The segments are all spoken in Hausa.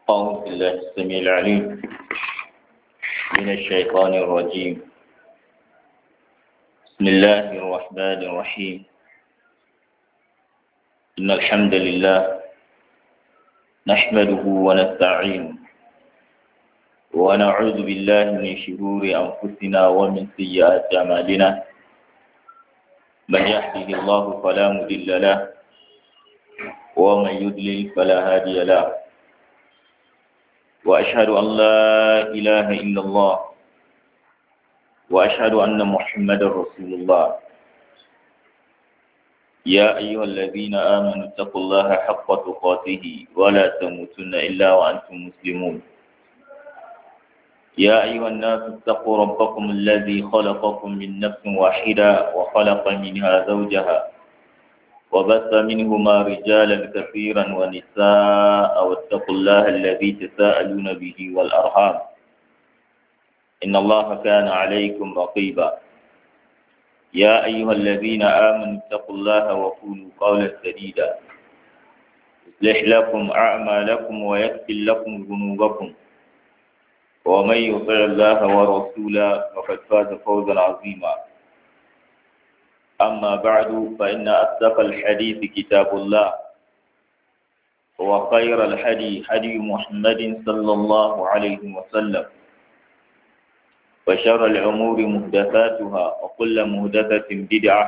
أعوذ بالله السميع العليم من الشيطان الرجيم بسم الله الرحمن الرحيم إن الحمد لله نحمده ونستعينه ونعوذ بالله من شرور أنفسنا ومن سيئات أعمالنا من يهده الله فلا مضل له ومن يضلل فلا هادي له وأشهد أن لا إله إلا الله وأشهد أن محمدا رسول الله يا أيها الذين آمنوا اتقوا الله حق تقاته ولا تموتن إلا وأنتم مسلمون يا أيها الناس اتقوا ربكم الذي خلقكم من نفس واحدة وخلق منها زوجها وبث منهما رجالا كثيرا ونساء واتقوا الله الذي تساءلون به والأرحام إن الله كان عليكم رقيبا يا أيها الذين آمنوا اتقوا الله وقولوا قولا سديدا يصلح لكم أعمالكم ويغفر لكم ذنوبكم ومن يطع الله ورسوله فقد فاز فوزا عظيما أما بعد فإن أصدق الحديث كتاب الله وخير الحدي حدي محمد صلى الله عليه وسلم وشر الأمور محدثاتها وكل محدثة بدعة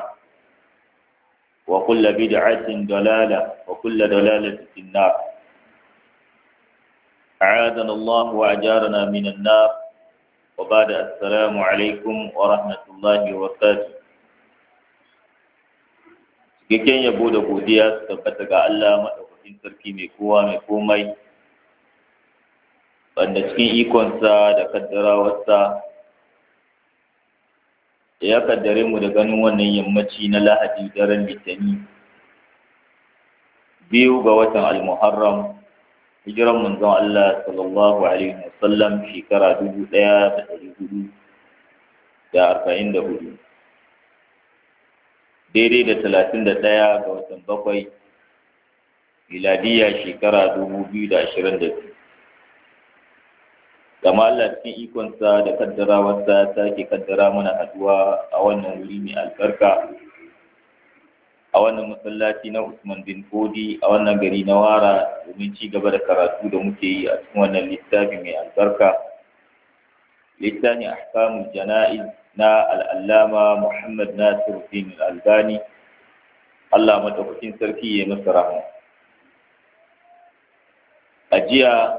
وكل بدعة ضلالة وكل ضلالة في النار أعاذنا الله وأجارنا من النار وبعد السلام عليكم ورحمة الله وبركاته cikakken yabo da godiya su tabbata ga Allah maɗaukakin sarki mai kowa mai komai wanda cikin ikonsa da kaddarawarsa ya kaddare mu da ganin wannan yammaci na lahadi daren litani biyu ga watan almuharram hijiran manzon Allah sallallahu alaihi wasallam shekara dubu ɗaya da ɗari hudu da arba'in da hudu daidai da talatin da ɗaya ga watan bakwai miladiya shekara dubu biyu da ashirin da biyu gama Allah cikin ikonsa da kaddarawarsa ta ke kaddara mana haduwa a wannan wuri mai albarka a wannan masallaci na Usman bin Fodi a wannan gari na Wara domin ci gaba da karatu da muke yi a cikin wannan littafi mai albarka littafin ahkamul jana'iz na al'allama Muhammad Nasir Din Albani, Allah maɗaukakin sarki ya masa rahama. A jiya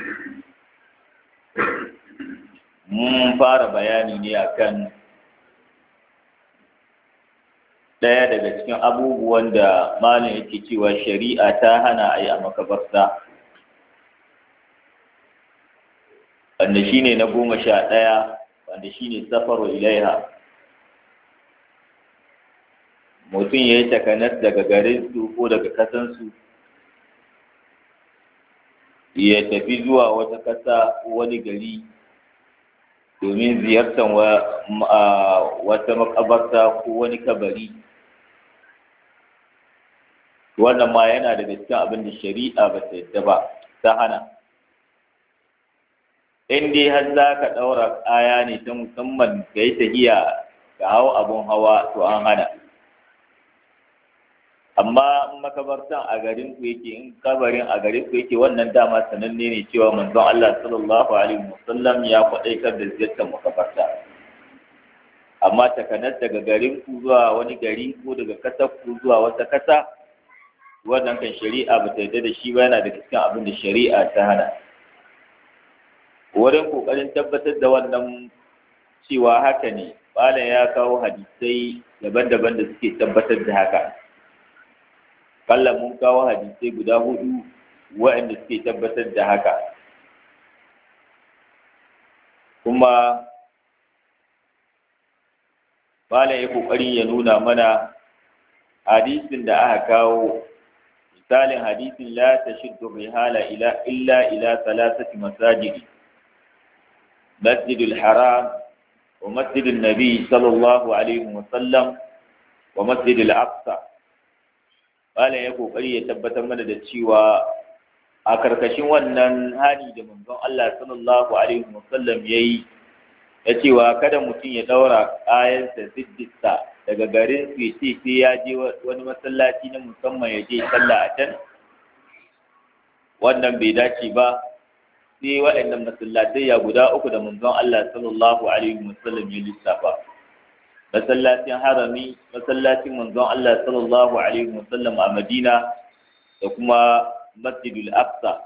mun fara bayani ne akan ɗaya daga cikin abubuwan da malin yake cewa shari'a ta hana a yi a makabarta. wanda shine na goma sha ɗaya wanda shine safaru ilaiha mutum ya yi takanas daga garinsu ko daga kasansu ya tafi zuwa wata ƙasa ko wani gari domin ziyartar wata makabarta ko wani kabari wannan ma yana daga cikin abin da shari'a ba ta yadda ba ta hana in dai har za ka ɗaura kaya ne ta musamman ka yi tahiya ka hau abun hawa to an hana amma in makabartan a garin ku yake in kabarin a garin ku yake wannan dama sananne ne cewa manzon Allah sallallahu alaihi wasallam ya kwaɗaitar da ziyartar makabarta amma takanas daga garin ku zuwa wani gari ko daga ƙasar ku zuwa wata ƙasa wannan kan shari'a ba ta yarda da shi ba yana da cikin abin da shari'a ta hana wurin kokarin tabbatar da wannan cewa haka ne malam ya kawo hadisai daban-daban da suke tabbatar da haka kalla mun kawo hadisai guda hudu waɗanda suke tabbatar da haka kuma malam ya kokari ya nuna mana hadisin da aka kawo misalin hadisin la tashiddu rihala ila illa ila thalathati masajidi مسجد الحرام ومسجد النبي صلى الله عليه وسلم ومسجد الأقصى قال يقول قرية تبت من cewa a karkashin wannan hani da manzon Allah sallallahu alaihi wasallam yayi ya cewa kada mutum ya daura kayansa siddista daga garin su ce sai ya je wani masallaci na musamman ya je sallah a can wannan bai dace ba sai waɗannan masallatai ya guda uku da manzon Allah sallallahu alaihi wasallam ya lissafa masallacin harami masallacin manzon Allah sallallahu alaihi wasallam a Madina da kuma Masjidul Aqsa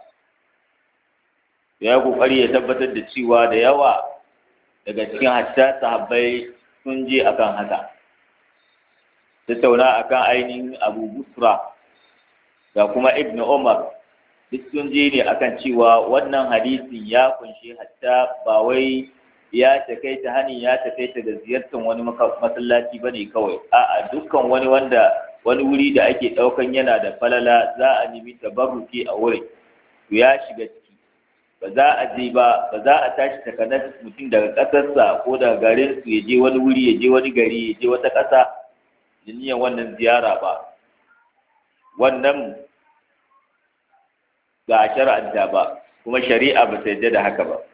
ya kokari ya tabbatar da cewa da yawa daga cikin hatta sahabbai sun je akan haka tattauna akan ainihin Abu Busra da kuma Ibn Umar duk sun je ne akan cewa wannan hadisin ya kunshi hatta ba wai ya takaita hani ya takaita da ziyartar wani masallaci bane kawai a'a dukkan wani wanda wani wuri da ake daukan yana da falala za a nemi tabarruki a wurin to ya shiga ciki ba za a je ba ba za a tashi takanar mutum daga ƙasarsa ko daga garin su ya je wani wuri ya je wani gari ya je wata ƙasa da niyan wannan ziyara ba wannan ga a shara'anta ba kuma shari'a ba ta yadda da haka ba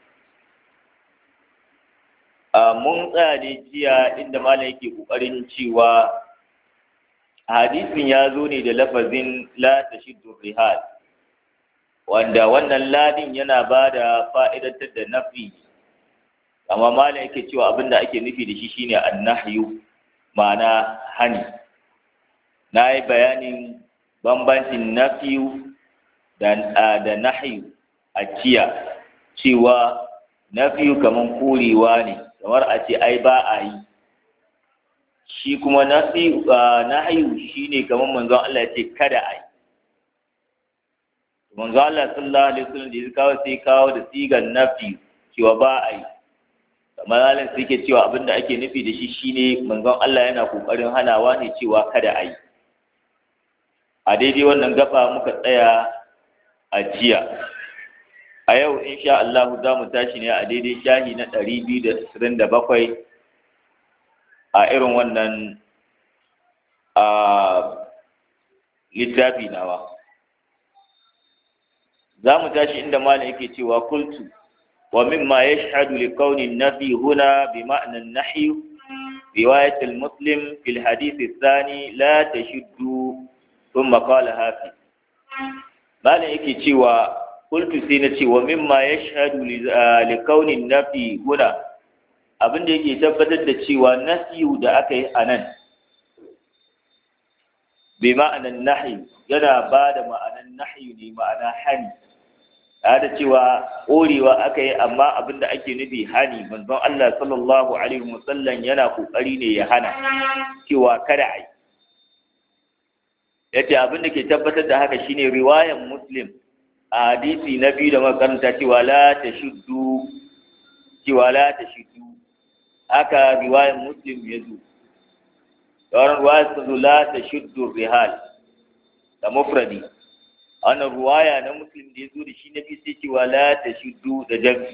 mun tsaya ne jiya inda malam yake kokarin cewa hadisin ya zo ne da lafazin la tashiddu rihal wanda wannan ladin yana ba da fa'idatar da nafi amma malam yake cewa abinda ake nufi da shi shine annahyu ma'ana hani na yi bayanin bambancin nafiyu da nahyu a jiya cewa nafiyu kaman korewa ne kamar a ce ai ba a yi shi kuma nahyu shine kamar manzon Allah ya ce kada a yi manzo Allah sallallahu alaihi wasallam da ya kawo sai kawo da sigan nafi cewa ba a yi kamar halin sai ke cewa abinda ake nufi da shi shine manzon Allah yana kokarin hanawa ne cewa kada a yi a daidai wannan gaba muka tsaya a jiya a yau insha Allah za mu tashi ne a daidai shahi na ɗari biyu da ashirin da bakwai a irin wannan a littafi nawa za mu tashi inda malam yake cewa kultu wa mimma yashhadu li kauni nafi huna bi ma'na an-nahy riwayat al-muslim fi al-hadith ath-thani la tashuddu thumma qala hafi malam yake cewa kultu sai na ce wa mimma yashhadu li kauni nafi huna abinda yake tabbatar da cewa nasiyu da aka yi anan bi ma'anan nahi yana ba da ma'anan nahi ne ma'ana hani da cewa ƙorewa aka yi amma abin da ake nufi hani manzon Allah sallallahu alaihi wasallam yana kokari ne ya hana cewa kada a yi yace abin da ke tabbatar da haka shine riwayan muslim a hadisi na biyu da makaranta cewa la tashuddu cewa la tashuddu haka riwayan muslim ya zo sauran ruwaya sun zo la tashuddu rihal da mufradi wannan ruwaya na muslim da ya zo da shi na biyu sai cewa la ta shuddu da jami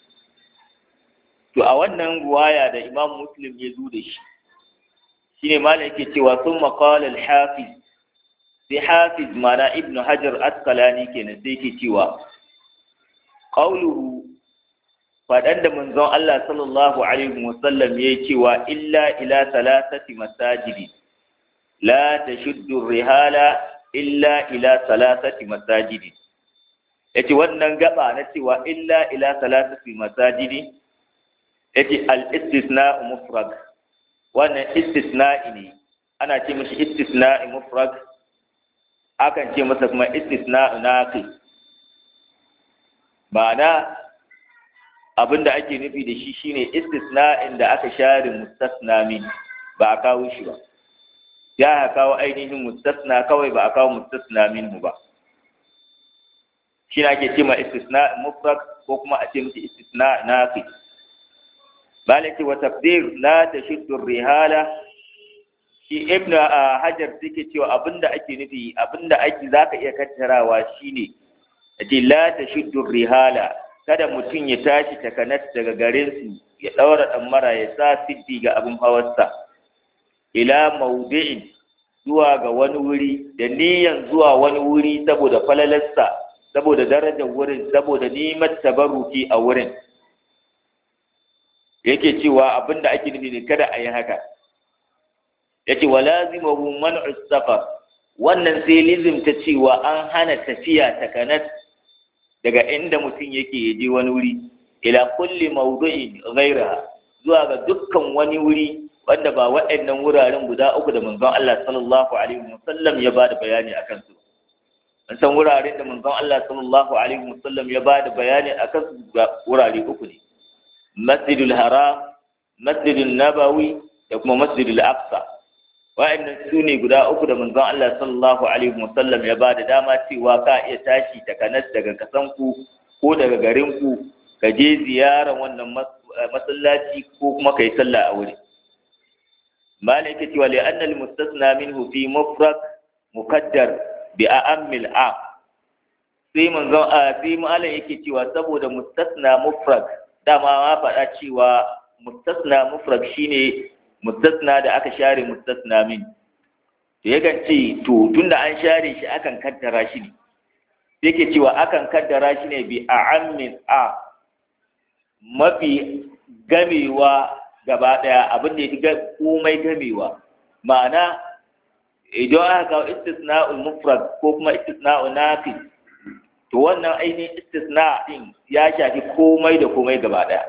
to a wannan ruwaya da imam muslim ya zo da shi shine malam yake cewa sun maƙala al-hafiz sai hafiz mana ibn hajar askalani kenan sai yake cewa qawluhu faɗan da manzon Allah sallallahu alaihi wasallam ya cewa illa ila salasati masajidi la tashuddu rihala illa ila salasati masajidi yace wannan gaba na cewa illa ila salasati masajidi yace al-istisna mufrad wannan istisna'i ne ana ce mishi istisna'i mufrad akan ce masa kuma istisna'u naqi ma'ana abinda ake nufi da shi shine istisna'in da aka share mustasna min ba a kawo shi ba ya kawo ainihin mustasna kawai ba a kawo mustasna minhu ba shi ake ce ma istisna mufrad ko kuma a ce mishi istisna nafi malaki wa taqdir la tashuddu rihala shi ibnu hajar take cewa abinda ake nufi abinda ake zaka iya kattarawa shine ati la tashuddu rihala kada mutum ya tashi takanas daga garin su ya daura damara ya sa siddi ga abin hawarsa ila maudi'in zuwa ga wani wuri da niyan zuwa wani wuri saboda falalarsa saboda darajar wurin saboda nimar tabaruki a wurin yake cewa abinda ake nufi ne kada a yi haka yace walazimahu man'u safar wannan sai lizimta cewa an hana tafiya takanat daga inda mutum yake yaje wani wuri ila kulli mawdu'in ghayraha zuwa ga dukkan wani wuri wanda ba waɗannan wuraren guda uku da manzon Allah sallallahu alaihi wasallam ya bada bayani akan su an san wuraren da manzon Allah sallallahu alaihi wasallam ya bada bayani akan su wurare uku ne masjidul haram masjidul nabawi da kuma masjidul aqsa wa'annan su ne guda uku da manzon Allah sallallahu alaihi wasallam ya bada dama cewa ka iya tashi daga nas daga kasanku ko daga garinku ka je ziyarar wannan masallaci ko kuma kai sallah a wuri malik ce wa li'anna al-mustasna minhu fi mufrad muqaddar bi a'ammil a sai manzon a sai malam yake cewa saboda mustasna mufrad dama ma faɗa cewa mustasna mufrad shine mustasna da aka share mustasna min to yakan ce to tunda an share shi akan kaddara shi ne yake cewa akan kaddara shi ne bi a'ammin a mafi gamewa gaba daya abin da ya fi komai gamewa ma'ana idan aka kawo istisna'ul mufrad ko kuma istisna'ul nafis to wannan ainihin istisna din ya shafi komai da komai gaba daya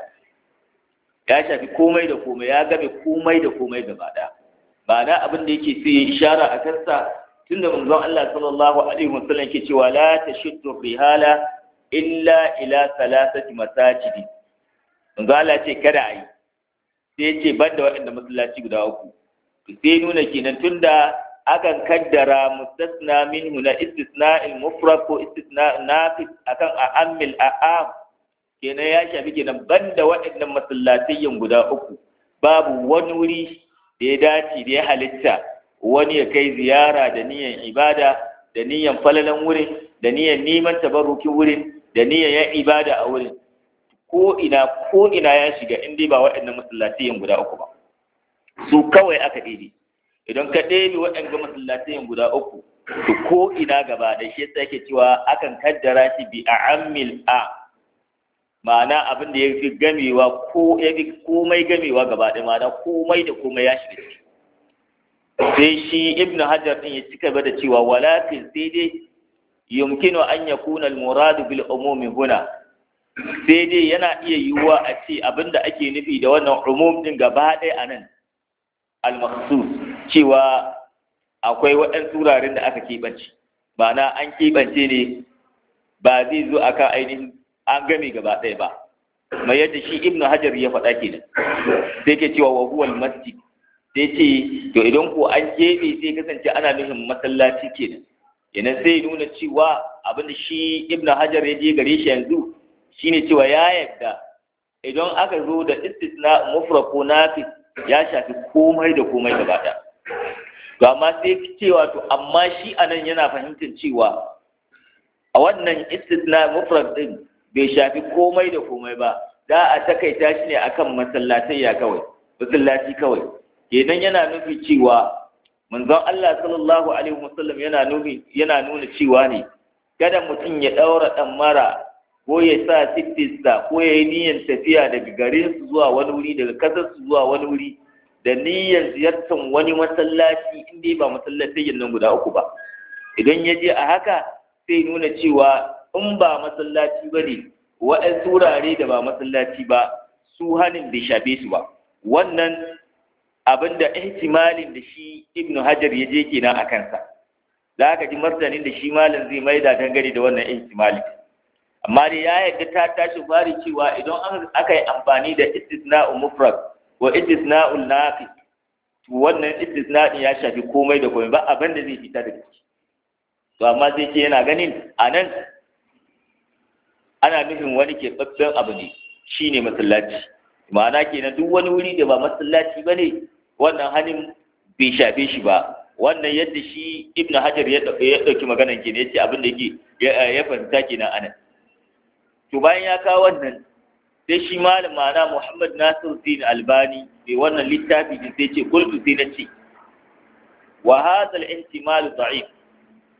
ya shafi komai da komai ya game komai da komai gaba daya ba na abin da yake sai ishara a kansa tunda manzon Allah sallallahu alaihi wasallam ke cewa la tashuddu rihala illa ila salasati masajidi manzon Allah ce kada ayi sai ce banda waɗanda masallaci guda uku to sai nuna kenan tunda akan kaddara mustasna minhu na istisna'il mufrad ko istisna nafis akan a'ammil a'am kenan ya shafi kenan banda waɗannan masallatayyan guda uku babu wani wuri da ya dace da ya halitta wani ya kai ziyara da niyan ibada da niyan falalan wurin da niyan neman tabarrukin wurin da niyan ya ibada a wurin ko ina ko ina ya shiga in dai ba waɗannan masallatiyan guda uku ba su kawai aka ɗebe idan ka ɗebe waɗannan masallatiyan guda uku to ko ina gaba da shi yasa yake cewa akan kaddara shi bi a'ammil a ma'ana abin da ya fi gamewa ko ya fi komai gamewa gaba ɗaya ma'ana komai da komai ya shiga ciki sai shi ibn hajar din ya cika da cewa walakin sai dai yumkinu an yakuna al-murad bil umumi huna sai dai yana iya yiwuwa a ce abinda ake nufi da wannan umum din gaba ɗaya anan al-makhsus cewa akwai waɗansu wuraren da aka keɓance ma'ana an keɓance ne ba zai zo akan ainihin an game gaba ɗaya ba mai yadda shi ibnu hajar ya faɗa kenan sai ke cewa wa huwal masjid sai ce to idan ko an keɓe sai kasance ana nufin masallaci kenan kenan sai nuna cewa abin da shi ibnu hajar ya je gare shi yanzu shine cewa ya yadda idan aka zo da istisna mufrad ko nafis ya shafi komai da komai gaba ɗaya to amma sai cewa to amma shi anan yana fahimtar cewa a wannan istisna mufrad din bai shafi komai da komai ba za a takaita shi ne akan masallatayya kawai masallaci kawai kenan yana nufi cewa manzon Allah sallallahu alaihi wasallam yana nufi yana nuna cewa ne kada mutum ya daura dan mara ko ya sa sittisa ko ya yi niyyar tafiya daga garin su zuwa wani wuri daga kasar su zuwa wani wuri da niyyar ziyartar wani masallaci in dai ba masallatayyan nan guda uku ba idan ya je a haka sai nuna cewa in ba masallaci ba ne waɗansu wurare da ba masallaci ba su hannun bai shafe su ba wannan abin da ihtimalin da shi ibnu hajar ya je kenan a kansa za ka ji martanin da shi malam zai maida dangane da wannan ihtimalin amma dai ya yarda ta tashi fari cewa idan aka yi amfani da istisna'u mufrad ko istisna'ul nafi to wannan istisna'in ya shafi komai da komai ba abin da zai fita daga ciki to amma sai ce yana ganin a nan ana nufin wani keɓaɓɓen abu ne shi ne masallaci ma'ana kenan duk wani wuri da ba masallaci ba ne wannan hannun bai shafe shi ba wannan yadda shi ibnu hajar ya ɗauki maganan kenan ya ce abin da yake ya fahimta kenan anan to bayan ya kawo wannan sai shi malam ma'ana muhammad nasir din albani mai wannan littafi din sai ce kultu sai na ce wa hadha al-ihtimal da'if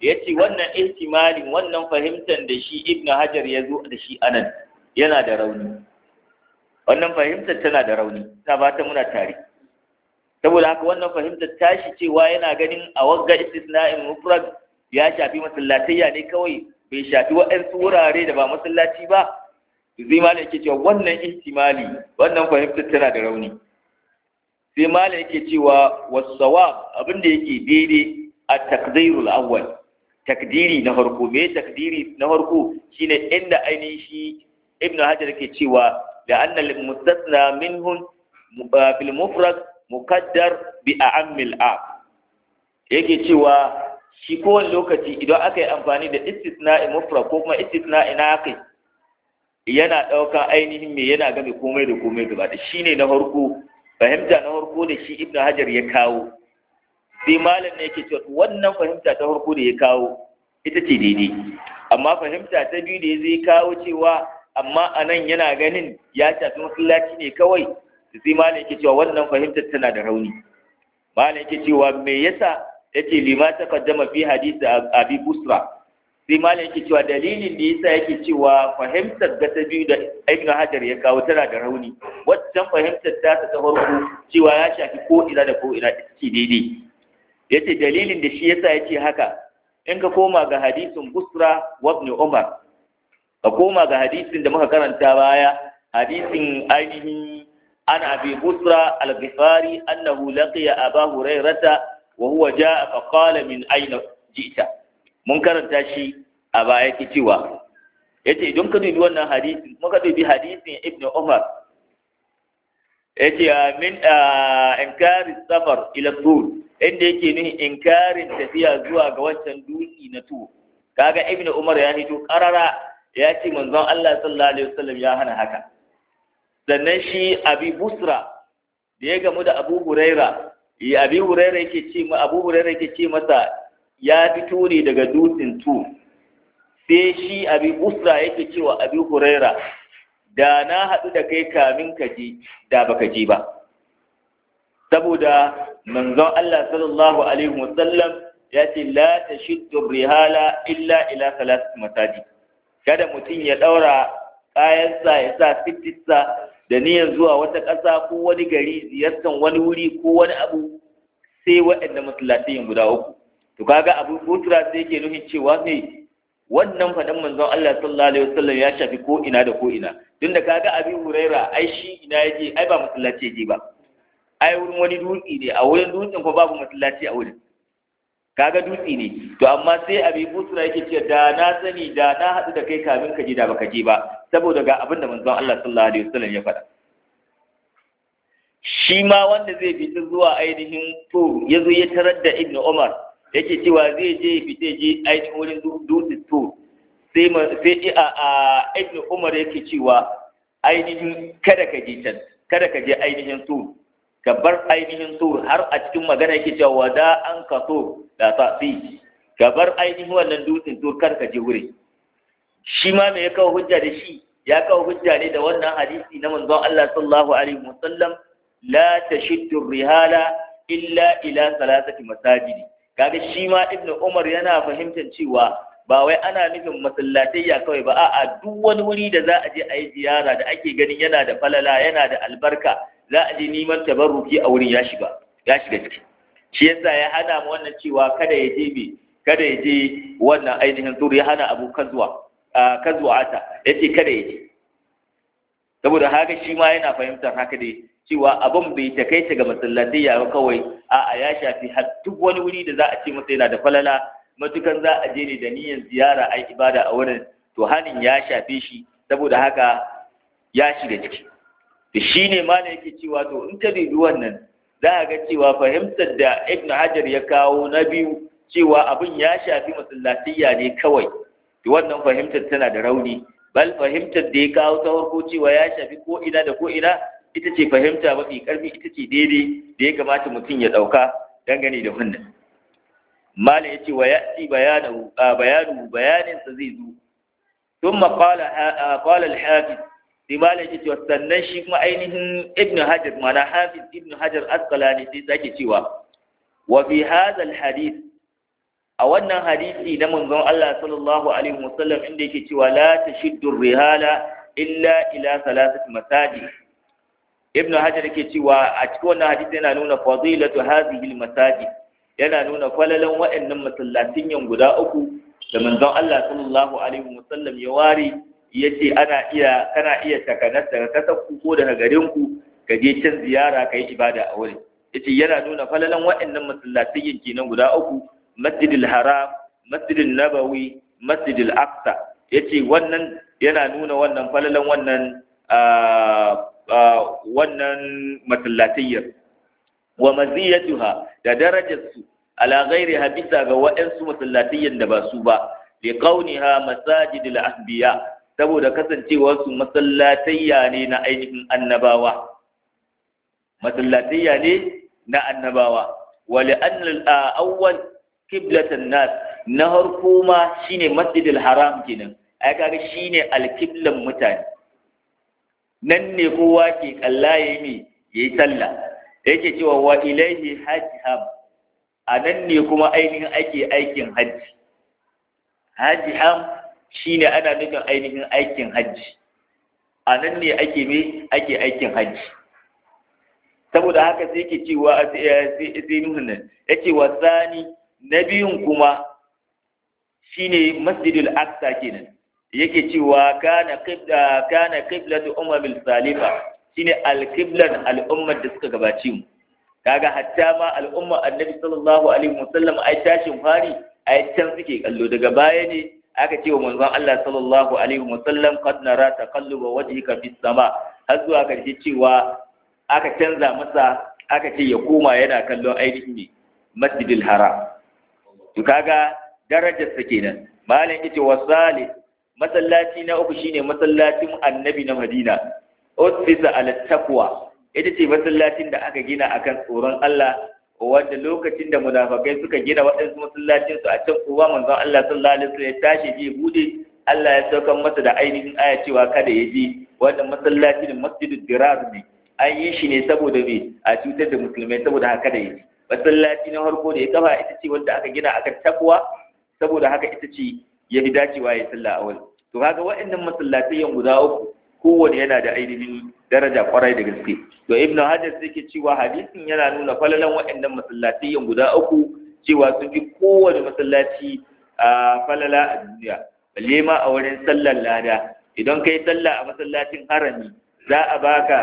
ya ce wannan ihtimalin wannan fahimtar da shi ibn hajar ya zo da shi anan yana da rauni wannan fahimtar tana da rauni ta ba ta muna tare saboda haka wannan fahimtar tashi cewa yana ganin a wagga istisna'in mufrad ya shafi masallatayya ne kawai bai shafi waɗansu wurare da ba masallaci ba zai ma yake cewa wannan ihtimali wannan fahimtar tana da rauni sai mala yake cewa wasawab abin da yake daidai a takdirul awwal takdiri na farko me takdiri na farko shine inda ainihin shi ibn hajar yake cewa da anna lil mustasna minhum fil mufrad muqaddar bi a'ammil a yake cewa shi kowane lokaci idan aka yi amfani da istisna'i mufrad ko kuma istisna'i na kai yana ɗauka ainihin me yana game komai da komai gaba da shine na farko fahimta na farko da shi ibn hajar ya kawo sai malam ne yake cewa wannan fahimta ta farko da ya kawo ita ce daidai amma fahimta ta biyu da zai kawo cewa amma a nan yana ganin ya shafi masallaci ne kawai sai malam yake cewa wannan fahimtar tana da rauni malam yake cewa me yasa yace lima taqaddama fi hadisi abi busra sai malam yake cewa dalilin da yasa yake cewa fahimtar ga ta biyu da ibn hajar ya kawo tana da rauni waccan fahimtar ta ta farko cewa ya shafi ko ina da ko ina ita ce daidai yace dalilin da shi yasa yace haka in ka koma ga hadisin busra wa ibn umar ka koma ga hadisin da muka karanta baya hadisin ainihin an abi busra al-ghifari annahu laqiya aba hurairata wa huwa jaa fa qala min ayna ji'ta mun karanta shi a baya ke cewa yace idan ka dubi wannan hadisi muka dubi hadisin ibnu umar yace min inkari safar ila tur inda yake nuhi inkarin tafiya zuwa ga wancan dutse na tur kaga ibnu umar ya hito karara ya ce manzon Allah sallallahu alaihi wasallam ya hana haka sannan shi abi busra da ya gamu da abu huraira ya abi huraira yake ce ma abu huraira yake ce masa ya fito ne daga dutsen tu sai shi abi busra yake cewa abi huraira da na haɗu da kai kamin ka je da baka je ba saboda manzon Allah sallallahu alaihi wasallam ya ce la tashiddu rihala illa ila salat masajid kada mutum ya daura kayansa ya sa fitinsa da niyyar zuwa wata ƙasa ko wani gari ziyartar wani wuri ko wani abu sai waɗanda masallatai guda uku to kaga abu butura sai yake nufin cewa ne wannan faɗin manzon Allah sallallahu alaihi wasallam ya shafi ko ina da ko ina tunda kaga abi huraira ai shi ina yaje ai ba masallaci yaje ba ai wurin wani dutse ne a wurin dutsen ko babu masallaci a wurin kaga dutse ne to amma sai abi butura yake cewa da na sani da na haɗu da kai kamin ka je da baka je ba saboda ga abin da manzon Allah sallallahu alaihi wasallam ya faɗa shi ma wanda zai fita zuwa ainihin to ya zo ya tarar da ibnu umar yake cewa zai je fita je ainihin wurin dutse to sai sai a a ibnu umar yake cewa ainihin kada ka je can kada ka je ainihin to ka bar ainihin to har a cikin magana yake cewa wada an ka so da ta fi ka bar ainihin wannan dutsen to kar ka je wurin shi ma me ya kawo hujja da shi ya kawo hujja ne da wannan hadisi na manzon Allah sallallahu alaihi wasallam la tashiddu rihala illa ila salasati masajidi kaga shi ma ibn umar yana fahimtar cewa ba wai ana nufin masallatayya kawai ba a'a duk wani wuri da za a je a yi ziyara da ake ganin yana da falala yana da albarka za a je neman tabarruki a wurin ya shiga ya shiga ciki shi yasa ya hana mu wannan cewa kada ya je me kada ya je wannan ainihin turu ya hana abu kazuwa kazuwata yace kada ya je saboda haka shi ma yana fahimtar haka dai cewa abin bai takaita ga masallatai ya kawai a'a ya shafi har duk wani wuri da za a ce masa yana da falala matukan za a je ne da niyyar ziyara a ibada a wurin to hanin ya shafe shi saboda haka ya shiga ciki da shi ne ma yake cewa to in ka dubi wannan za a ga cewa fahimtar da ibn hajar ya kawo na biyu cewa abin ya shafi masallatayya ne kawai to wannan fahimtar tana da rauni bal fahimtar da ya kawo ta farko cewa ya shafi ko ina da ko ina ita ce fahimta mafi karfi ita ce daidai da ya kamata mutum ya ɗauka dangane da wannan mala ya ce wa ya ci bayanu bayaninsa zai zo sun maƙala al-hafiz sai mala ya ce sannan shi kuma ainihin ibn hajar mana hafiz ibn hajar asqalani sai sake cewa wa fi hadha al-hadith a wannan hadisi na manzon Allah sallallahu alaihi wasallam inda yake cewa la tashiddu rihala illa ila salasati masajid ibnu hajar yake cewa a cikin wannan hadisi yana nuna fadilatu hadhihi almasajid yana nuna falalan waɗannan masallatin yan guda uku da manzon Allah sallallahu alaihi wasallam ya ware yace ana iya kana iya takanas daga kasar ku ko daga garin ku ka je can ziyara kai ibada a wurin yace yana nuna falalan waɗannan masallatin kenan guda uku masjidil haram masjidil nabawi masjidil aqsa yace wannan yana nuna wannan falalan wannan wannan masallatayyar wa maziyatuha da darajarsu ala ghairiha bisa ga waɗansu masallatayyan da ba su ba li kauniha masajidil anbiya saboda kasancewar su masallatayya ne na ainihin annabawa masallatayya ne na annabawa wa li anna awwal qiblatan nas na harko ma shine masjidil haram kenan ai kaga shine alqiblan mutane nan ne kowa ke kalla yayi ne yayi sallah yake cewa wa ilaihi hajjam a nan ne kuma ainihin ake aikin hajji hajjam shine ana nufin ainihin aikin hajji a nan ne ake me ake aikin hajji saboda haka sai yake cewa sai nuhun nan yake wa sani na biyun kuma shine masjidul aqsa kenan yake cewa kana qibla kana qiblatu ummil salifa shine alqiblan al'ummar da suka gabace mu kaga hatta ma al'umma annabi sallallahu alaihi wasallam ai tashin fari ai can suke kallo daga baya ne aka ce wa manzon Allah sallallahu alaihi wasallam qad nara taqalluba wajhika fis sama har zuwa karshe cewa aka canza masa aka ce ya koma yana kallon ainihin ne masjidil haram to kaga darajar sa kenan malam yace wasali masallaci na uku shine masallacin annabi na Madina usfisa ala taqwa ita ce masallacin da aka gina akan tsoron Allah wanda lokacin da munafakai suka gina waɗansu masallacin su a can kuwa manzon Allah sallallahu alaihi wasallam ya tashi je bude Allah ya saukar masa da ainihin aya cewa kada ya je wannan masallacin masjidul dirar ne an yi shi ne saboda me a cutar da musulmai saboda haka da yi masallaci na farko da ya kafa ita ce wanda aka gina akan takwa saboda haka ita ce ya fi dacewa ya sallah a wani to kaga waɗannan masallatai guda uku kowane yana da ainihin daraja kwarai da gaske to ibn hajar sai ke cewa hadisin yana nuna falalan waɗannan masallatai guda uku cewa sun fi kowane masallaci a falala a duniya balle ma a wurin sallar lada idan kai sallah a masallacin harami za a baka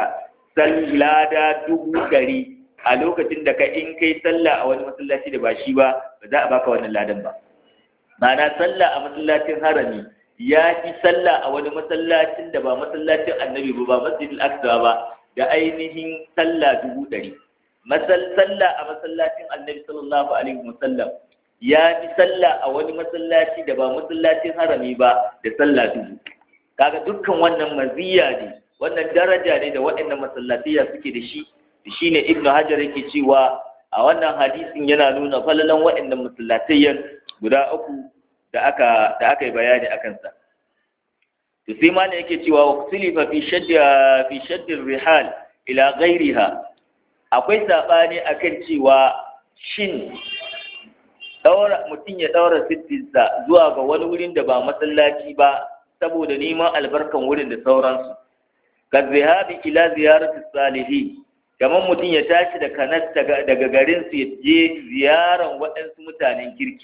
lada dubu ɗari a lokacin da ka in kai sallah a wani masallaci da ba shi ba ba za a baka wannan ladan ba ma'ana sallah a masallacin harami ya fi sallah a wani masallacin da ba masallacin annabi ba ba masjidil aqsa ba da ainihin sallah dubu ɗari sallah a masallacin annabi sallallahu alaihi wasallam ya fi sallah a wani masallaci da ba masallacin harami ba da sallah dubu kaga dukkan wannan maziya ne wannan daraja ne da waɗannan masallatiya suke da shi shi ne ibn hajar yake cewa a wannan hadisin yana nuna falalan waɗannan masallatiyan guda uku da aka da aka yi bayani a kansa to sai ma ne yake cewa waqtilifa fi shadda fi shaddi rihal ila ghairiha akwai sabani akan cewa shin daura mutum ya daura sittinsa zuwa ga wani wurin da ba masallaci ba saboda neman albarkan wurin da sauransu ka zihabi ila ziyarati salihin kamar mutum ya tashi da kanas daga garin su ya je ziyaran waɗansu mutanen kirki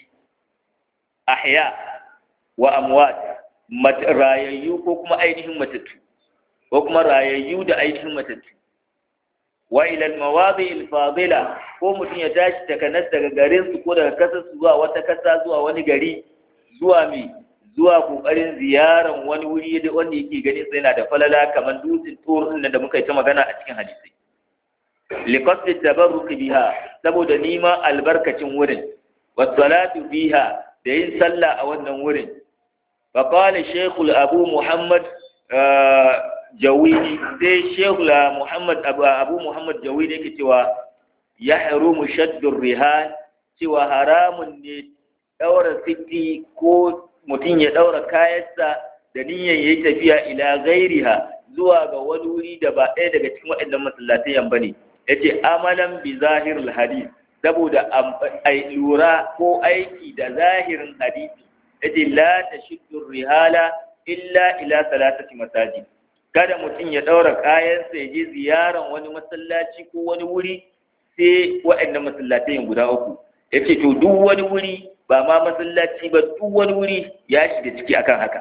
ahya wa amwat rayayyu ko kuma ainihin matattu ko kuma rayayyu da ainihin matattu wa ila almawadi alfadila ko mutum ya tashi da kanas daga garin su ko daga kasar su zuwa wata kasa zuwa wani gari zuwa mai zuwa kokarin ziyaran wani wuri da wanda yake ganin sai yana da falala kamar dutsen tsoron da muka yi ta magana a cikin hadisi liqasdi tabarruk biha saboda nima albarkacin wurin wassalatu biha da yin sallah a wannan wurin fa qala shaykh abu muhammad jawidi sai shaykh muhammad abu muhammad jawidi yake cewa yahrumu shaddu rihan cewa haramun ne daura siti ko mutum ya ɗaura kayansa da niyyar ya yi tafiya ila gairiha zuwa ga wani wuri da ba ɗaya daga cikin waɗannan masallatayan ba ne ya ce amalan bi zahirul hadis saboda lura ko aiki da zahirin hadisi yace la tashiddu rihala illa ila salatati masajid kada mutum ya daura kayansa ya je ziyaran wani masallaci ko wani wuri sai waɗannan masallatai guda uku yace to duk wani wuri ba ma masallaci ba duk wani wuri ya shiga ciki akan haka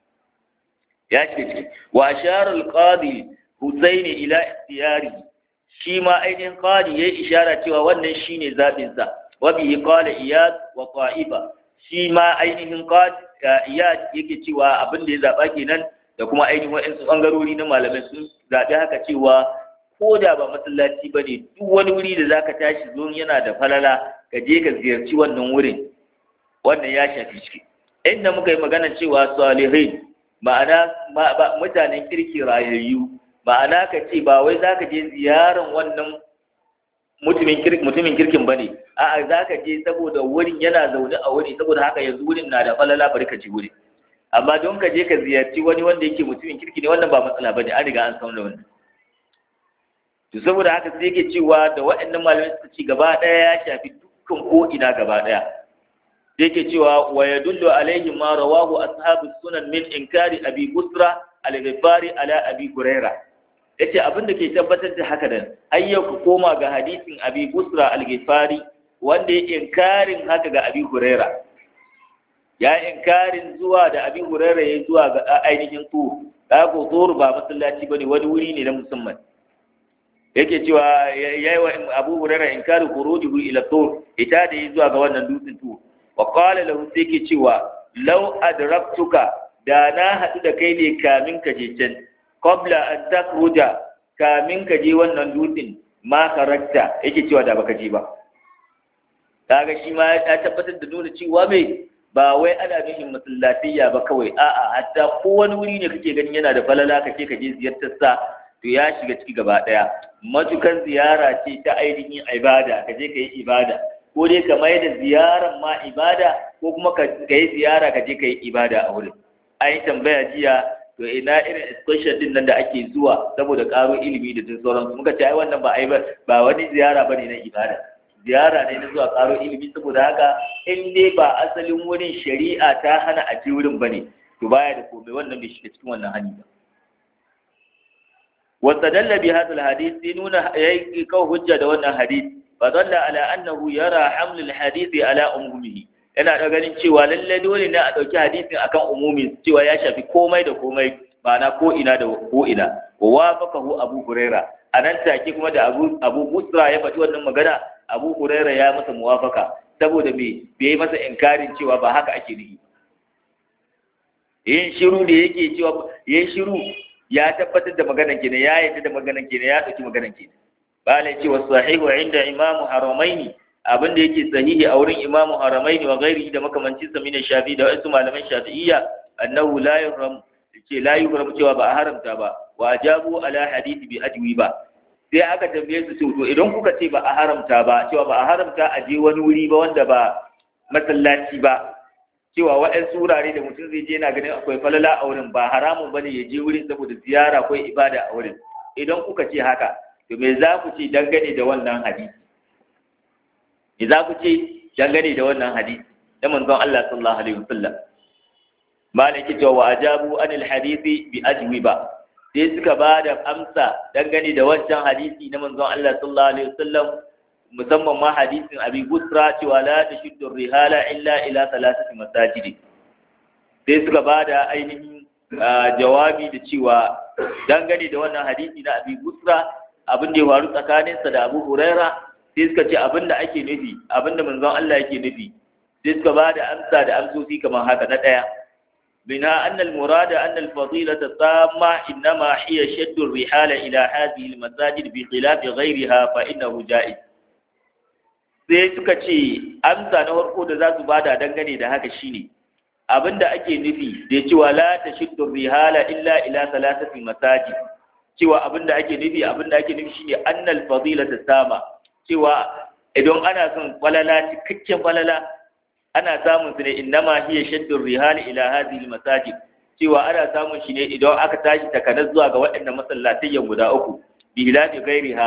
ya shiga ciki wa ashara al-qadi husaini ila ikhtiyari shi ma ainihin qadi yayi ishara cewa wannan shine zabin sa wa bihi qala iyad wa qa'iba shi ma ainihin qadi iyad yake cewa abin da ya zaba kenan da kuma ainihin wa'ansu bangarori na malamai sun zabi haka cewa ko da ba masallaci ba ne duk wani wuri da zaka tashi zo yana da falala ka je ka ziyarci wannan wurin wannan ya shafi ciki inda muka yi magana cewa salihin ma'ana mutanen kirki rayayyu ma'ana ka ce ba wai za ka je ziyaran wannan mutumin kirkin ba ne a'a za ka je saboda wurin yana zaune a wuri saboda haka yanzu wurin na da falala bari ka je wurin amma don ka je ka ziyarci wani wanda yake mutumin kirki ne wannan ba matsala ba ne an riga an san da wannan to saboda haka sai yake cewa da waɗannan malamai suka ci gaba ɗaya ya shafi dukkan ko ina gaba ɗaya yake cewa wa yadullu alaihi ma rawahu ashabu sunan min inkari abi busra al-ghifari ala abi huraira yace abin da ke tabbatar da haka dan ayyau ku koma ga hadisin abi busra al-ghifari wanda ya inkarin haka ga abi huraira ya inkarin zuwa da abi huraira ya zuwa ga ainihin tur da ko tur ba masallaci bane wani wuri ne na musamman yake cewa yayi wa abu huraira inkari khurujuhu ila tur ita da yi zuwa ga wannan dutsen tur wa qala lahu sai ke cewa law adraktuka da na hadu da kai ne kamin ka je can qabla an takhruja kamin ka je wannan dutsen ma karakta yake cewa da baka je ba kaga shi ma ya tabbatar da nuna cewa mai ba wai ana nufin masallatiyya ba kawai a'a hatta ko wani wuri ne kake ganin yana da falala kake ka je ziyartar sa to ya shiga ciki gaba daya matukan ziyara ce ta ainihin ibada ka je ka yi ibada ko dai ka mai da ziyaran ma ibada ko kuma ka yi ziyara ka je ka yi ibada a wurin an yi tambaya jiya to ina irin excursion din nan da ake zuwa saboda karo ilimi da sauransu muka ce ai wannan ba ai ba wani ziyara bane na ibada ziyara ne na zuwa karo ilimi saboda haka in dai ba asalin wurin shari'a ta hana a je wurin bane to baya da komai wannan bai shiga cikin wannan hani ba واستدل بهذا الحديث دينون يكو حجة دون الحديث فدل على أنه يرى حمل الحديث على أمومه yana da ganin cewa lalle dole ne a ɗauki hadisin akan umumi cewa ya shafi komai da komai ma'ana ko ina da ko ina wa wafaqahu abu huraira anan take kuma da abu abu musra ya faɗi wannan magana abu huraira ya masa muwafaka saboda me bai masa inkarin cewa ba haka ake nufi yin shiru da yake cewa yin shiru ya tabbatar da maganan kenan ya yarda da maganan kenan ya dauki maganan kenan bala ce wasu sahihu inda imamu haramaini abin da yake sahihi a wurin imamu haramaini wa gairi da makamancin sa mina shafi da wasu malaman shafi'iyya annahu la yuhram ce la yuhram cewa ba a haramta ba wa ajabu ala hadisi bi ajwi ba sai aka tambaye su to idan kuka ce ba a haramta ba cewa ba a haramta a je wani wuri ba wanda ba masallaci ba cewa waɗansu wurare da mutum zai je yana ganin akwai falala a wurin ba haramun bane ya je wurin saboda ziyara ko ibada a wurin idan kuka ce haka to me za ku ce dangane da wannan hadisi me za ku ce dangane da wannan hadisi da manzon Allah sallallahu alaihi wasallam malaki cewa wa ajabu anil hadisi bi ajwiba sai suka ba da amsa dangane da wancan hadisi na manzon Allah sallallahu alaihi wasallam musamman ma hadisin abi busra cewa la tashuddu rihala illa ila thalathati masajid sai suka bada ainihin jawabi da cewa dangane da wannan hadisi na abi busra abin da ya faru tsakaninsa da abu huraira sai suka ce abin da ake nufi abin da manzon Allah yake nufi sai suka bada amsa da amsoci kamar haka na daya منها أن المراد أن الفضيلة التامة إنما هي شد الرحال إلى هذه المساجد بخلاف غيرها فإنه جائز sai suka ce amsa na farko da za su bada dangane da haka shine abinda ake nufi da cewa la tashiddu rihala illa ila salasati masajid cewa abinda ake nufi abinda ake nufi shine annal fadilata sama cewa idan ana son falala cikakken falala ana samun su ne innama hiya shaddu rihali ila hadhihi masajid cewa ana samun shi ne idan aka tashi takanar zuwa ga waɗannan masallatayyan guda uku bi hilafi gairiha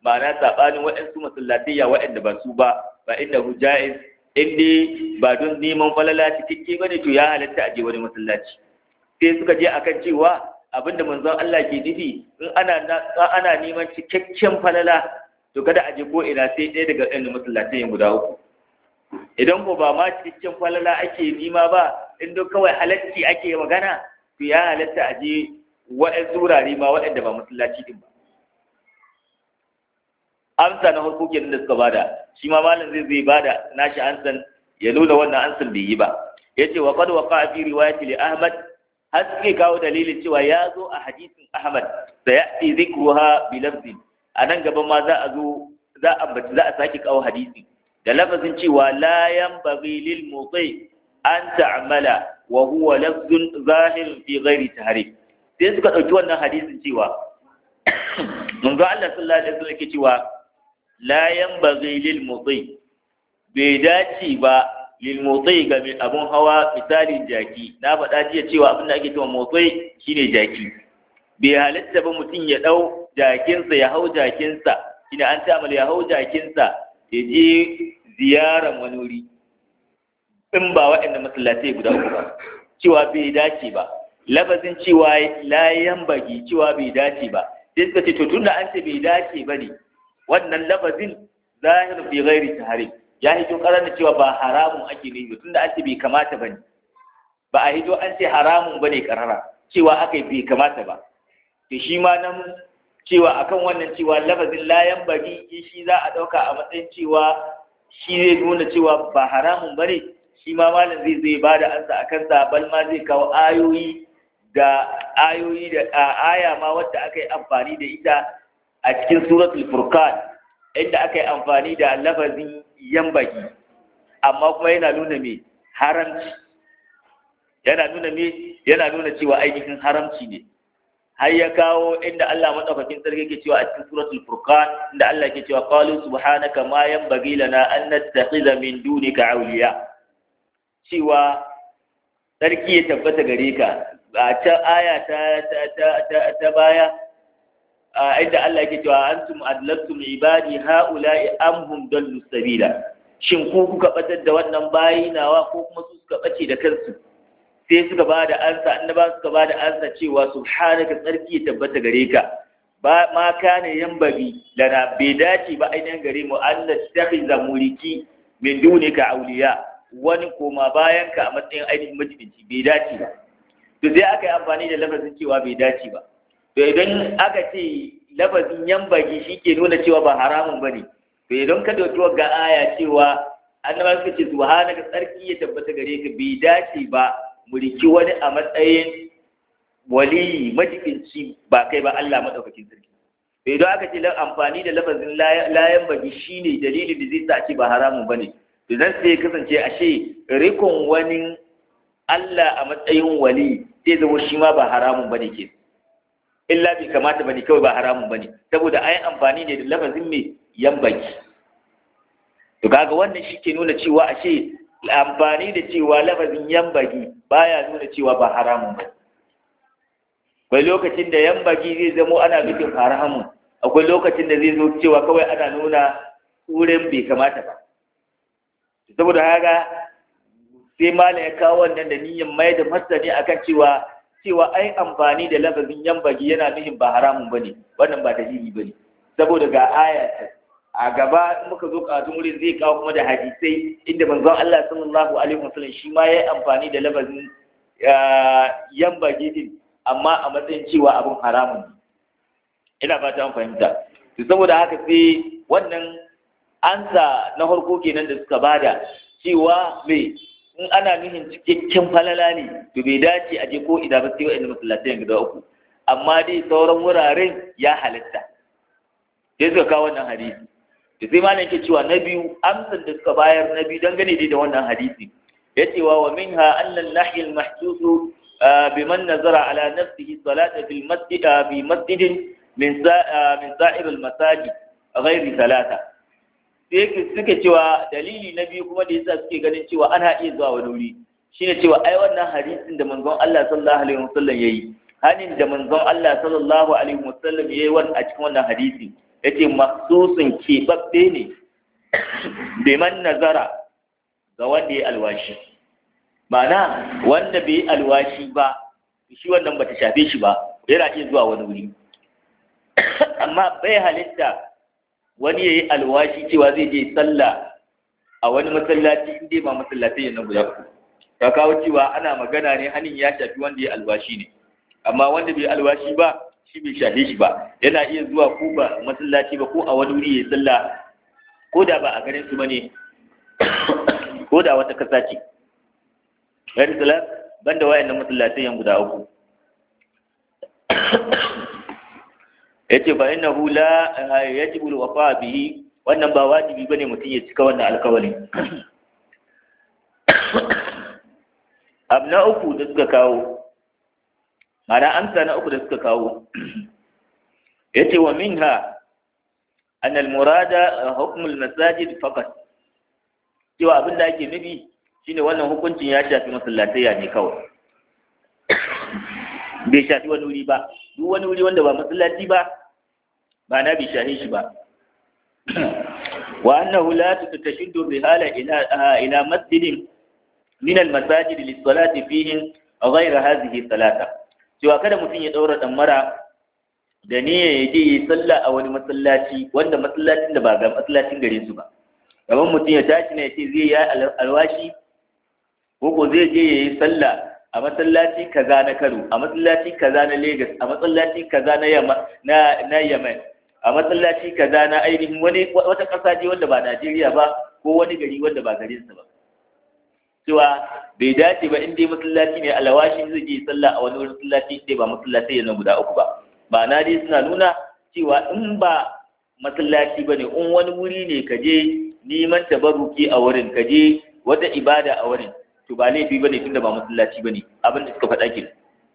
ma'ana sabanin waɗansu masallatayya waɗanda ba su ba ba inda hujaiz in dai ba don neman falala cikakke ba ne to ya halatta a je wani masallaci sai suka je akan cewa abinda manzon Allah ke nufi in ana ana neman cikakken falala to kada a je ko ina sai ɗaya daga ɗan masallatai guda uku idan ko ba ma cikakken falala ake nima ba in duk kawai halacci ake magana to ya halatta a je waɗansu wurare ma waɗanda ba masallaci din ba amsa na farko kenan da suka bada shi ma malam zai zai bada nashi ansan ya nuna wannan ansan bai yi ba yace wa qad waqa fi riwayati li ahmad har suke kawo dalilin cewa ya zo a hadisin ahmad sayati dhikruha bi lafzin a nan gaba ma za a zo za a ambaci za a sake kawo hadisi da lafazin cewa la yanbaghi lil muti an ta'mala wa huwa lafzun zahir fi ghairi tahrif sai suka dauki wannan hadisin cewa manzo Allah sallallahu alaihi wasallam yake cewa la yanbaghi lil muti bai dace ba lil muti ga mai abun hawa misalin jaki na faɗa jiya cewa abin da ake cewa muti shine jaki bai halatta ba mutum ya ɗau jakinsa ya hau jakinsa ina an ta'amal ya hau jakinsa ya je ziyaran wani wuri in ba waɗanda masallatai guda uku ba cewa bai dace ba lafazin cewa layan bagi cewa bai dace ba sai suka ce to tunda an ce bai dace ba ne wannan lafazin zahir fi ghairi tahrim ya hito karanta cewa ba haramun ake ne ba tunda an ce bai kamata ba ne ba a hito an ce haramun ba ne karara cewa aka bai kamata ba to shi ma nan cewa akan wannan cewa lafazin layan bari shi za a ɗauka a matsayin cewa shi zai nuna cewa ba haramun ba ne shi ma malam zai zai ba da ansa a kansa bal ma zai kawo ayoyi da ayoyi da aya ma wadda aka yi amfani da ita a cikin suratul furqan inda aka yi amfani da lafazin yambagi amma kuma yana nuna me haramci yana nuna me yana nuna cewa ainihin haramci ne har ya kawo inda Allah madaukakin sarki yake cewa a cikin suratul furqan inda Allah yake cewa qalu subhanaka ma yanbaghi lana an nattakhidha min dunika awliya cewa sarki ya tabbata gare ka a can aya ta ta ta ta, ta baya inda Allah yake cewa antum adlattum ibadi haula'i am hum dallu sabila shin ku kuka batar da wannan bayi nawa ko kuma su suka bace da kansu sai suka ba da ansa annaba suka ba da ansa cewa subhanaka tsarki ya tabbata gare ka ba ma kana yambagi lana bai dace ba ainihin gare mu an nastakhiza muliki min dunika awliya wani koma bayan ka a matsayin ainihin majibinci bai dace ba to sai aka yi amfani da lafazin cewa bai dace ba to idan aka ce lafazin yambagi shi ke nuna cewa ba haramun ba ne to idan ka dauki ga aya cewa annaba suka ce subhanaka tsarki ya tabbata gare ka bai dace ba mu riki wani a matsayin waliyi majibinci ba kai ba Allah madaukakin sarki to idan aka ce amfani da lafazin layan bagi shine dalilin da zai sa ce ba haramun bane to zan sai kasance ashe rikon wani Allah a matsayin wali zai zama shi ma ba haramun bane ke illa bai kamata bane kawai ba haramun bane saboda ayi amfani ne da lafazin mai yambaki to kaga wannan shi ke nuna cewa ashe amfani da cewa lafazin yambagi baya nuna cewa ba haramun ba akwai lokacin da yambagi zai zamo ana nufin haramun akwai lokacin da zai zo cewa kawai ana nuna wurin bai kamata ba saboda haka sai malam ya kawo wannan da niyyar mai da masani akan cewa cewa ai amfani da lafazin yambagi yana nufin ba haramun bane wannan ba dalili bane saboda ga aya a gaba muka zo katun wurin zai kawo kuma da hadisai inda manzon Allah sallallahu alaihi wasallam shi ma yayi amfani da lafazin yamba gidin amma a matsayin cewa abin haramun ina fata an fahimta to saboda haka sai wannan ansa na farko kenan da suka bada cewa me in ana nuhin cikakken falala ne to bai dace a je ko ina ba sai wa'annan masallatai guda uku amma dai sauran wuraren ya halitta sai suka kawo wannan hadisi da sai malam yake cewa na biyu amsan da suka bayar na biyu dangane dai da wannan hadisi ya cewa wa minha anna al-nahy al-mahsus biman nazara ala nafsihi salata fil masjid fi masjid min min sa'ir al-masajid ghairi salata sai suke cewa dalili na biyu kuma da yasa suke ganin cewa ana iya zuwa wani wuri shine cewa ai wannan hadisin da manzon Allah sallallahu alaihi wasallam yayi hanin da manzon Allah sallallahu alaihi wasallam yayi wannan a cikin wannan hadisi yace maksusun keɓaɓɓe ne biman nazara ga wanda ya alwashi ma'ana wanda bai yi alwashi ba shi wannan bata shafe shi ba yana iya zuwa wani wuri amma bai halitta wani ya yi alwashi cewa zai je sallah a wani masallaci in dai ba masallaci yana guda uku ka kawo cewa ana magana ne hanin ya shafi wanda ya alwashi ne amma wanda bai alwashi ba shi bai shafe shi ba yana iya zuwa ko ba masallaci ba ko a wani wuri ya yi sallah ko da ba a garin su bane ko da wata kasa ce gari salat banda wayannan masallatai yan guda uku yace fa innahu la yajibu alwafa bihi wannan ba wajibi bane mutum ya cika wannan alƙawarin abu na uku da suka kawo mana amsa na uku da suka kawo yace wa minha أن المراد حكم المساجد فقط cewa abin da ake nufi shine wannan hukuncin ya shafi masallatayya ne kawai bai shafi wani wuri ba duk wani wuri wanda ba masallaci ba ba na bai shafi shi ba wa annahu la tutashiddu rihala ila ila masjidin min al masajid lis salati fihi ghayra hadhihi salata cewa kada mutum ya daura damara da niyya ya je yi sallah a wani masallaci wanda masallacin da ba ga masallacin gare su ba gaban mutum ya tashi ne ya ce zai yi alwashi ko ko zai je ya yi sallah a masallaci kaza na Kano a masallaci kaza na Lagos a masallaci kaza na Yamma na na Yemen a masallaci kaza na ainihin wani wata ƙasa ce wanda ba Najeriya ba ko wani gari wanda ba garin sa ba cewa bai dace ba in dai masallaci ne alwashi zai je sallah a wani masallaci dai ba masallaci yana guda uku ba ma'ana dai suna nuna cewa in ba masallaci ba ne in wani wuri ne ka je neman tabaruki a wurin ka je wata ibada a wurin to ba laifi ba ne tunda ba masallaci ba ne abin da suka faɗa ke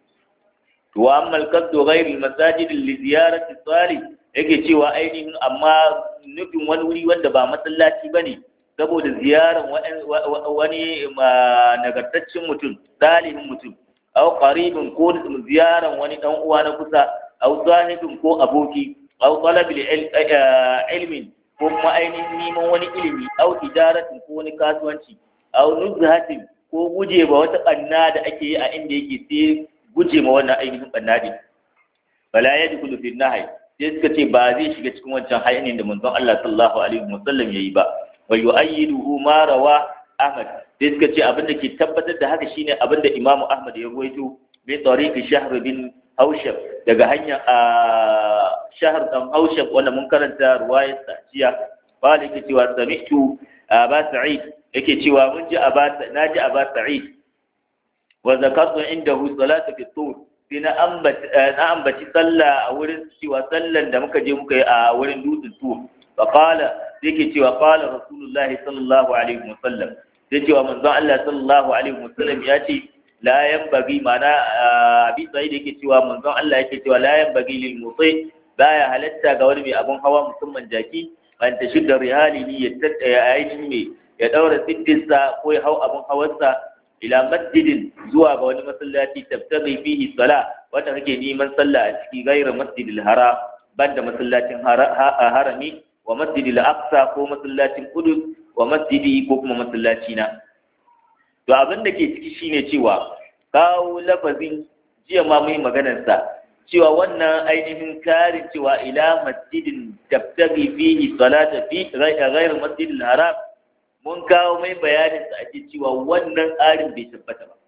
to wa amma alqasdu ghayri almasajid li ziyarati salih yake cewa ainihin amma nufin wani wuri wanda ba masallaci ba ne saboda ziyaran wani nagartaccen mutum salihin mutum aw qaribin ko ziyaran wani dan uwa na kusa aw sahibin ko aboki aw talabil ilmin ko kuma ainihin neman wani ilimi aw tijaratin ko wani kasuwanci aw nuzhatin ko guje ba wata banna da ake yi a inda yake sai guje ma wannan ainihin banna din bala yadkhulu fi nahy sai suka ce ba zai shiga cikin wancan hayanin da manzon Allah sallallahu alaihi wasallam yayi ba wa yu'ayyiduhu ma rawa Ahmad sai suka ce abin da ke tabbatar da haka shine abin da Imam Ahmad ya ruwaito bi tariqi Shahr bin Haushab daga hanyar a Shahr dan Haushab wanda mun karanta ruwayar sa jiya bali yake cewa sami'tu Aba Sa'id yake cewa mun ji Aba naji Aba Sa'id wa zakartu indahu salatu fi tur sai na ambaci sallah a wurin cewa sallan da muka je muka yi a wurin dutsen tur fa qala sai ke cewa qala rasulullahi sallallahu alaihi wasallam sai cewa manzon Allah sallallahu alaihi wasallam ya ce la yanbaghi mana abi sai da yake cewa manzon Allah yake cewa la yanbaghi lil muti baya halatta ga wani mai abun hawa musamman jaki ban ta shidda rihalihi ya tattaya ainihin mai ya daura siddinsa ko ya hau abun hawarsa ila masjidin zuwa ga wani masallaci tabtaghi fihi sala wanda kake neman sallah a ciki gairar masjidil haram banda masallacin harami wa masjidil aqsa ko masallacin qudus wa masjidi ko kuma masallaci na to abin da ke ciki shine cewa kawo lafazin jiya ma mai maganar sa cewa wannan ainihin karin cewa ila masjidin tabtaghi fihi salata fi gairar masjidil haram mun kawo mai bayanin sa ake cewa wannan tsarin bai tabbata ba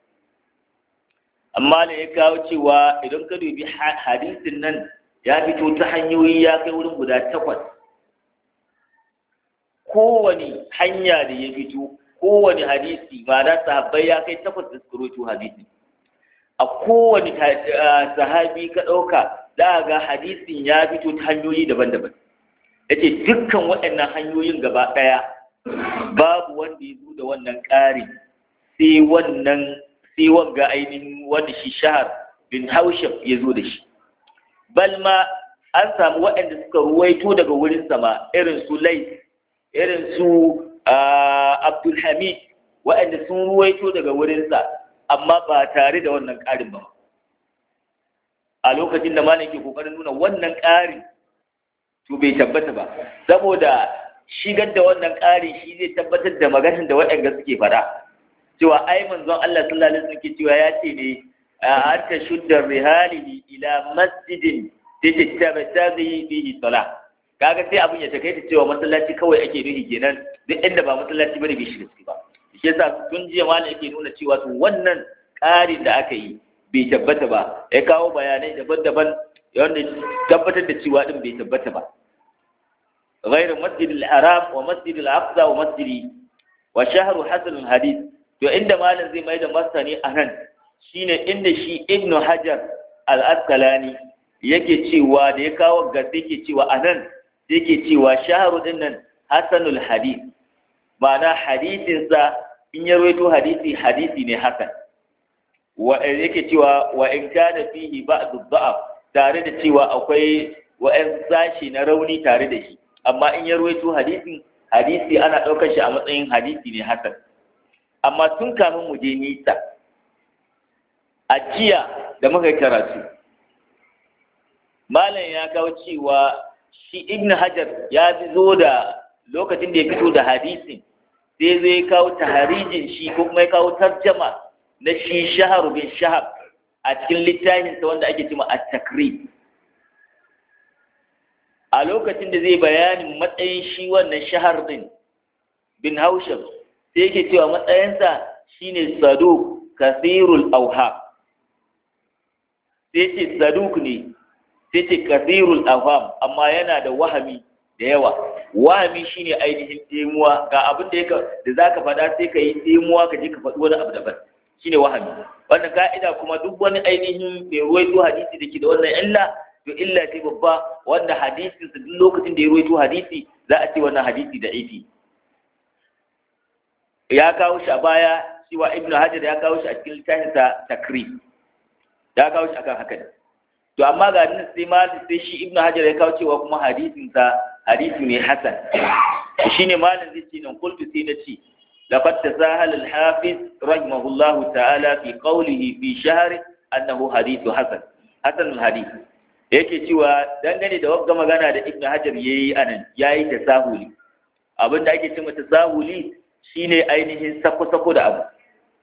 amma da ya kawo cewa idan ka dubi hadisin nan ya fito ta hanyoyi ya kai wurin guda takwas kowane hanya da ya fito kowane hadisi ba da sahabbai ya kai takwas da suka roto hadisi a kowane sahabi ka ɗauka za ga hadisin ya fito ta hanyoyi daban-daban yace dukkan waɗannan hanyoyin gaba ɗaya babu wanda ya zo da wannan ƙari sai wannan sai wanga ainihin wanda shi shahar bin haushab ya zo da shi bal ma an samu waɗanda suka ruwaito daga wurin sama irin su lais irin su abdulhamid waɗanda sun ruwaito daga wurinsa amma ba tare da wannan ƙarin ba a lokacin da malam ke ƙoƙarin nuna wannan ƙarin to bai tabbata ba saboda shigar da wannan ƙari shi zai tabbatar da maganar da waɗanda suke fara cewa ai manzon Allah sallallahu alaihi wasallam ke cewa ya ce ne an ta shuddar rihalihi ila masjidin da tattabata bihi salah kaga sai abin ya takaita cewa masallaci kawai ake nuhi kenan duk inda ba masallaci bane bai shiga ciki ba shi yasa tun jiya malam yake nuna cewa to wannan ƙarin da aka yi bai tabbata ba ya kawo bayanai daban-daban wanda tabbatar da cewa din bai tabbata ba غير مسجد الحرام ومسجد الأقصى ومسجد وشهر حسن الحديث to inda malam zai mai da martani a nan shine inda shi ibnu hajar al-asqalani yake cewa da ya kawo gaske yake cewa a nan yake cewa shaharu din nan hasanul hadith ma'ana hadisinsa in ya rawaito hadisi hadisi ne hasan wa yake cewa wa in kana fihi ba'd dha'af tare da cewa akwai wa'an sashi na rauni tare da shi amma in ya rawaito hadisin hadisi ana ɗaukar shi a matsayin hadisi ne hasan amma tun kafin mu je nisa a jiya da muka karatu malam ya kawo cewa shi ibn hajar ya zo da lokacin da ya fito da hadisin sai zai kawo taharijin shi ko kuma ya kawo tarjama na shi shahar bin shahab a cikin littafinsa wanda ake cewa at-takrib a lokacin da zai bayanin matsayin shi wannan shahar din bin haushab sai yake cewa matsayinsa shine saduk kasirul auha sai ce saduk ne sai ce kasirul auham amma yana da wahami da yawa wahami shine ainihin ɗemuwa ga abin da yaka da zaka faɗa sai ka yi ɗemuwa ka je ka faɗi wani abu daban shine wahami wannan ka'ida kuma duk wani ainihin mai ruwaito hadisi da ke da wannan illa to illa ce babba wanda hadisin sa duk lokacin da ya ruwaito hadisi za a ce wannan hadisi da ifi ya kawo shi a baya cewa ibnu hajar ya kawo shi a cikin littafin sa takrib ya kawo shi akan haka to amma ga nan sai ma sai shi ibnu hajar ya kawo cewa kuma hadisin sa hadisi ne hasan shine malam zai ce nan qultu sai na ce laqad tasahala al-hafiz rahimahullahu ta'ala fi qawlihi fi shahr annahu hadithu hasan hasan al-hadith yake cewa dangane da wagga magana da ibnu hajar yayi anan yayi tasahuli abinda ake cewa tasahuli shine ainihin sako-sako da abu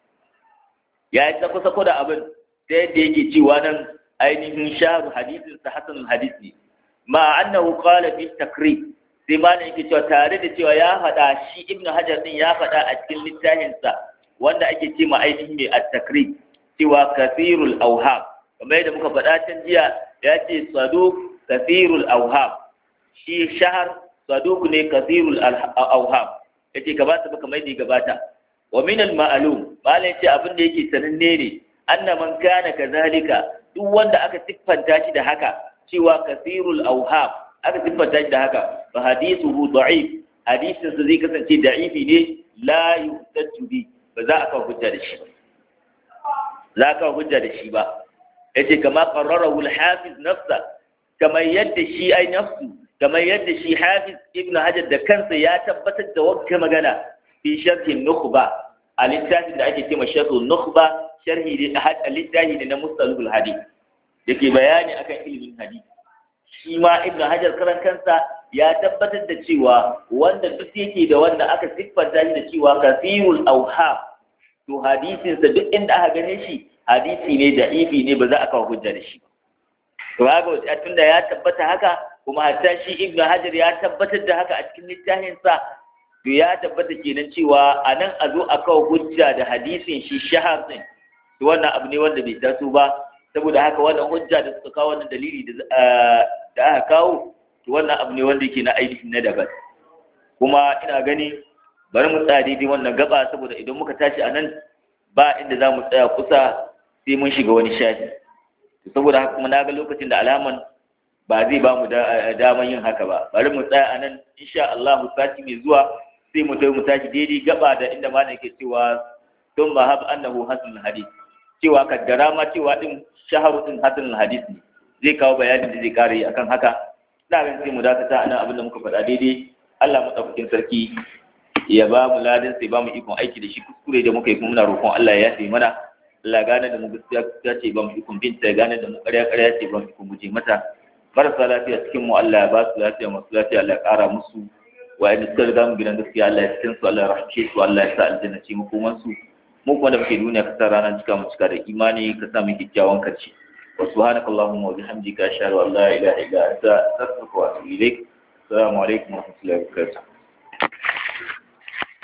yayi sako-sako da abin ta yadda yake cewa nan ainihin shaharu hadisin sa hasanul hadis ne ma annahu qala fi takrib sai ma ne yake cewa tare da cewa ya faɗa shi ibnu hajar din ya faɗa a cikin littafin sa wanda ake cewa ainihin mai at-takrib cewa kathirul awham kamar yadda muka faɗa can jiya ya ce saduk kasirul auham shi shahar saduk ne kasirul auham ya ce gabata baka mai ne gabata wa min al ma'lum malai ce abin da yake sananne ne anna man kana kazalika duk wanda aka siffanta shi da haka cewa kasirul auham aka siffanta shi da haka fa hadithuhu da'if hadisin sa zai kasance da'ifi ne la yuhtaju bi ba za a kawo hujja da shi ba za ka hujja da shi ba yace kama qarrarahu al-hafiz nafsa kamar yadda shi ai nafsu kamar yadda shi hafiz ibn hajar da kansa ya tabbatar da wakka magana fi sharhi nukhba a littafin da ake cewa sharhu nukhba sharhi da a littafi ne na mustalahul hadith yake bayani akan ilimin hadith shi ma ibn hajar karan kansa ya tabbatar da cewa wanda duk yake da wanda aka siffanta shi da cewa kasirul awham to hadisinsa duk inda aka gane shi hadisi ne da ifi ne ba za a kawo hujja da shi to haka tunda ya tabbata haka kuma hatta shi ibnu hajar ya tabbatar da haka a cikin littafin sa to ya tabbata kenan cewa a nan a zo a kawo hujja da hadisin shi shahar din to wannan abu ne wanda bai taso ba saboda haka wannan hujja da suka kawo wannan dalili da aka kawo to wannan abu ne wanda yake na ainihin na daban kuma ina gani bari mu tsaya daidai wannan gaba saboda idan muka tashi a nan ba inda za mu tsaya kusa sai mun shiga wani shafi saboda haka kuma na ga lokacin da alaman ba zai ba mu daman yin haka ba bari mu tsaya a nan insha Allah sati mai zuwa sai mu mu tashi daidai gaba da inda malam yake cewa tun ba hab annahu hasan hadith cewa kaddara ma cewa din shaharu din hasan hadith ne zai kawo bayanin da zai kare akan haka ina ganin sai mu dakata a nan abin da muka faɗa daidai Allah madaukakin sarki ya ba mu ladin sai ba mu ikon aiki da shi kuskure da muka yi kuma muna roƙon Allah ya yafe mana Allah gane da mu gaskiya gaskiya ce ba mu ikon binta ya gane da mu ƙarya ƙarya ce ba mu ikon guje mata marasa lafiya cikin mu Allah ya ba su lafiya masu lafiya Allah ya ƙara musu wa'anda suka riga mu gidan gaskiya Allah ya cikin su Allah ya rahmace su Allah ya sa aljanna ce makoman su mu kuma da muke duniya ka sa ranar cika mu cika da imani ka sa mu kyakkyawan karshe wa subhanakallahumma wa bihamdika ashhadu an la ilaha illa anta astaghfiruka wa atubu ilaik assalamu alaikum wa rahmatullahi wa barakatuh